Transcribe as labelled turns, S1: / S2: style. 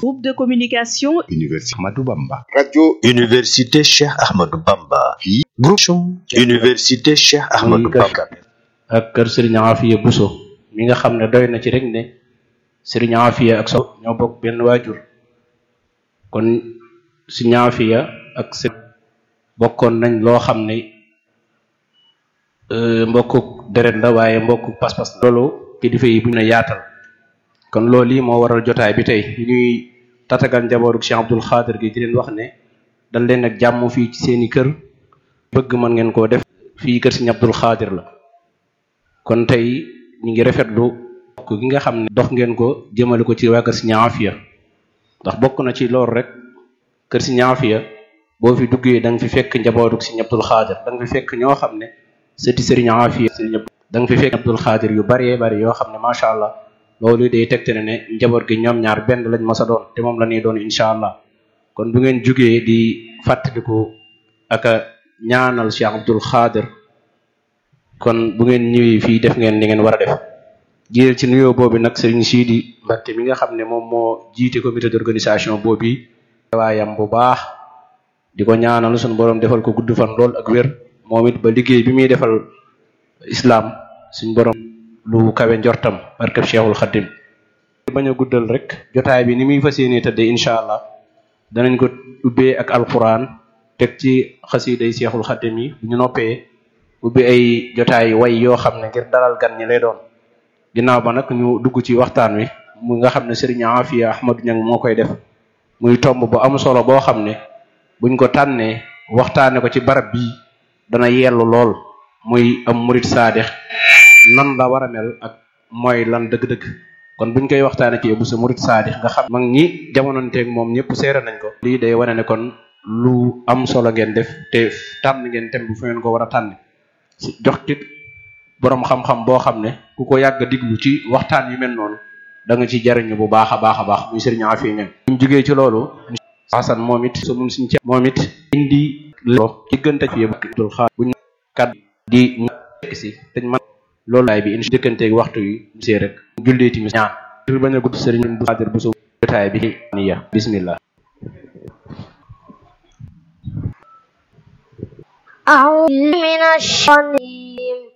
S1: Groupe de communication
S2: Université Ahmadou Bamba.
S3: radio
S4: Université Cheikh Ahmadou Bamba.
S2: fii
S4: Groupe Université Cheikh Ahmadou Bamba.
S5: ak kër Serigne Afia Bousso mi nga xam ne doy na ci rek ne Serigne Afia ak Sow ñoo bokk benn waajur kon Serigne Afia ak Serigne bokkoon nañ loo xam ne mbokku deret la waaye mbokku pas-pas la loolu kilifa yi bu ñu ne yaatal kon loolu yi moo waral jotaay bi tey ñuy tatagal njabootu Cheikh Abdoul Khadir gi di leen wax ne dal leen ak jàmm fii ci seeni kër bëgg mën ngeen koo def fii kër Serigne Abdoul Khadir la kon tey ñu ngi rafetlu bokk gi nga xam ne dox ngeen ko jëmale ko ci waa kër Serigne Afia ndax bokk na ci loolu rek kër Serigne Afia boo fi duggee da nga fi fekk njabootu Serigne Abdoul Khadir da nga fi fekk ñoo xam ne sëti Serigne Afia Serigne da nga fi fekk Abdoul Khadir yu bëree bëri yoo xam ne macha allah loolu day tegte ne ne njaboot gi ñoom ñaar benn lañ mës a doon te moom la ñuy doon incha allah kon bu ngeen jugee di fàttaliku ak a ñaanal Cheikh Abdoul Khadir kon bu ngeen ñëwee fii def ngeen li ngeen war a def jiyeel ci nuyoo boobu nag Serigne Sidi Mbacké mi nga xam ne moom moo jiite comité d'organisation boobu waayam bu baax di ko ñaanal suñu borom defal ko gudd fan lool ak wér moom it ba liggéey bi muy defal islam suñ borom lu kawe njortam barkeb Cheikhul Khadim bañ a guddal rek jotaay bi ni muy fas yéenee tëddee incha allah danañ ko ubbee ak alquran teg ci xasiiday Cheikhul Khadim yi bu ñu noppee ubbi ay jotaay way yoo xam ne ngir dalal gan ñi lay doon ginnaaw ba nag ñu dugg ci waxtaan wi mu nga xam ne Serigne Afia Ahmadou Niang moo koy def muy tomb bu am solo boo xam ne buñ ko tànnee waxtaane ko ci barab bii dana yellu lool muy am murit saadix nan la war a mel ak mooy lan dëgg-dëgg kon buñ koy waxtaane ci bu sa murit saadix nga xam mag ñi jamononteeg moom ñëpp seere nañ ko lii day wane ne kon lu am solo ngeen def te tànn ngeen tem bu fu ngeen ko war a tànn jox tit boroom xam-xam boo xam ne ku ko yàgg diglu ci waxtaan yu mel noonu da nga ci jariñu bu baax a baax a baax muy Serigne Afia Niang buñ jógee ci loolu Hasan moom it su mun suñ ci moom it indi lo diggante fi Abdul Xaar buñ kat di nekk si dañ man loolu laay bi indi dëkkanteeg waxtu yi see rek jullee timis ñaan tur bañ a gudd Serigne Abdul Xaadir bu su jotaay bi niya bismillah
S6: أعوذ من الشيطان الرجيم